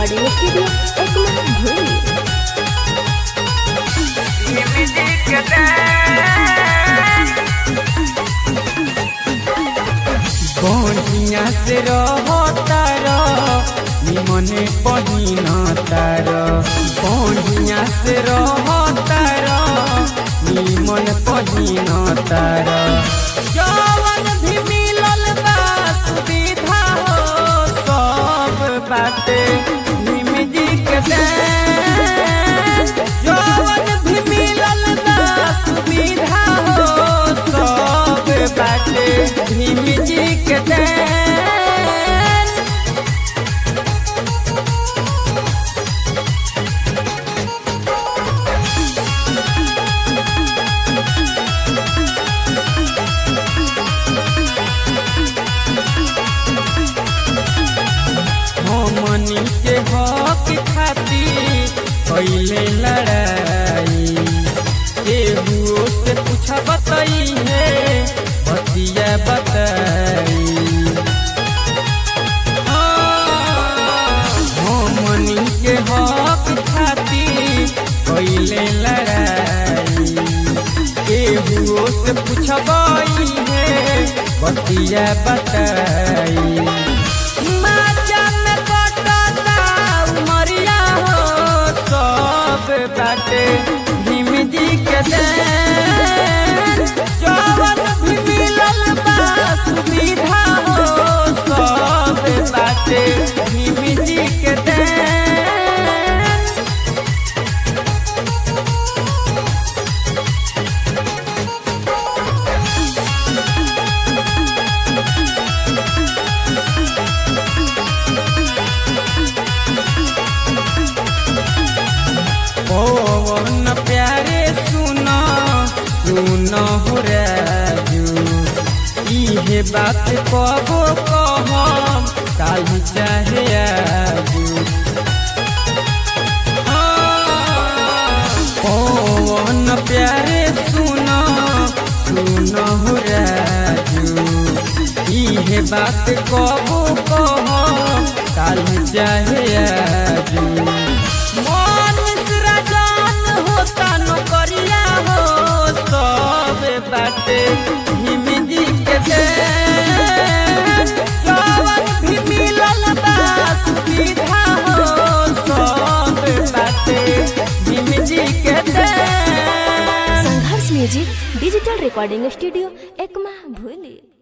recording studio Ekma भूली बढ़िया से रहतार निमने पहिन तार बढ़िया से रहतार निमन पहिन तार जवन भी मिलल बा सुविधा हो सब बाटे निमजी के देन जवन भी मिलल बा सुविधा हो सब बाटे निमजी के देन हमनी के हक खातिर कैले लड़ाई केहू से पूछा बताई है बतिया बताई हमनी के हक खातिर कैले लड़ाई केहू से पूछबाई है बतिया बताई माजा में कटता उमरिया हो सब बाटे भीम जी के देन जवन भी मिलल बा सुविधा हो सब बाटे भीम जी के देन पवन प्यारे सुन सुन हो राजू इहे बात कबो कहम कालू चाहे आजू पवन प्यारे सुन सुन हो राजू इहे बात कबो कहम कालू चाहे आजू मन राजान होता नौकरिया हो सब बाटे भीम जी के देन जवन भी मिलल बा सुविधा हो सब बाटे भीम जी के देन Sangharsh music digital recording studio Ekma भूली